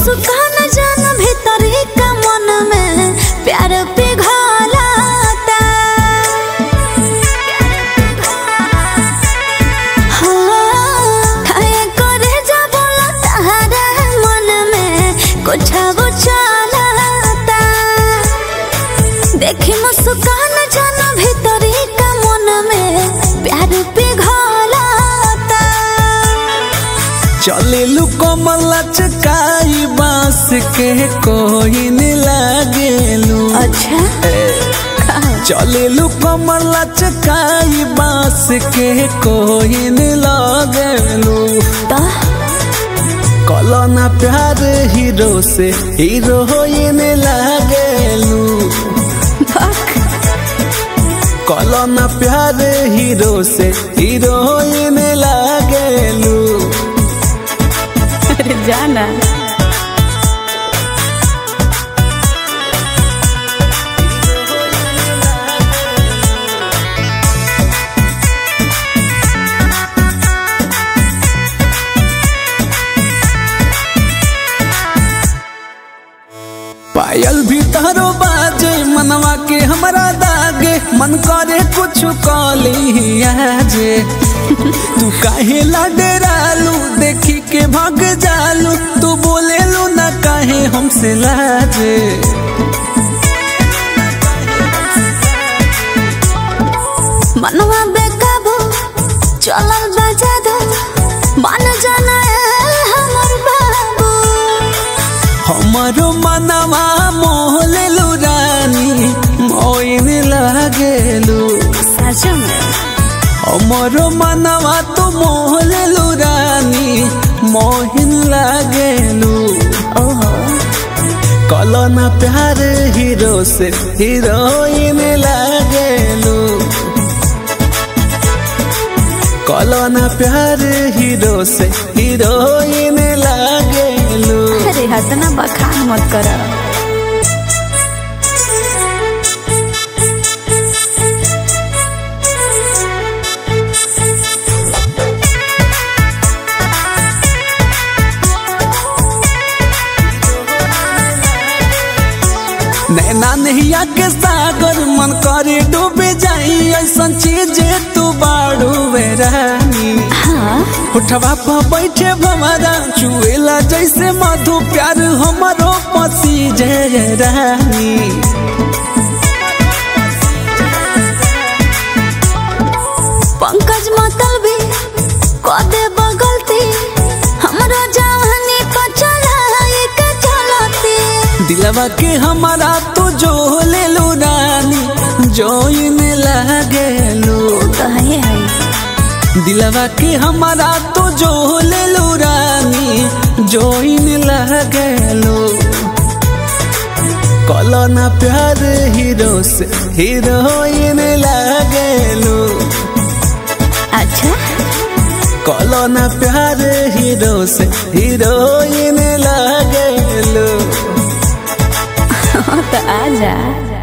मुस्कान जान भीतरी का मन में प्यार पिघलाता हाँ, खाए करे जब तारा मन में कुछ वो चलाता देखी मुस्कान जान भीतरी का मन में प्यार पिघलाता चलेलू कमल चकाई बांस के कोई न लागेलू अच्छा चलेलू कमल चकाई बांस के कोई न लागेलू तो कलना प्यार हीरो से हीरोइन लागेलू कलना प्यार हीरो से हीरोइन लागेलू अरे जाना पायल भी तारो बाजे मनवा के हमरा दागे मन करे कुछ कली आजे तू काहे ला डरालू देखी के भाग जालू तू बोलेलू ना काहे हमसे लाजे मनवा बेकाबू चलल बजा दो मन जाना है हमर बाबू हमारो मनवा मोहलेलू रानी मोइन लागेलू सच में हमारो मनवा तो मोहलेलू रानी मोहिन लागेलू ओहो कलना प्यार हीरो से हीरोइन लागेलू कलना प्यार हीरो से हीरोइन लागेलू अरे हतना बखान मत कर नैना नहिया के सागर मन करे डूबे जाई ऐसन चीज तू बाड़ू रानी हाँ उठवा पर बैठे भमरा चुएला जैसे मधु प्यार हमारो पसी जय रानी पंकज मतल भी कदे बगलती हमरा जवानी को चलाई के चलती दिलवा के हमारा तू जो लेलू रानी जोइन लागेलू तो है है दिलवा के हमारा तू जो लेलू रानी जोइन लागेलू कलना प्यार हीरो से हीरोइन लागेलू अच्छा कलना प्यार हीरो से हीरोइन लागेलू तो आजा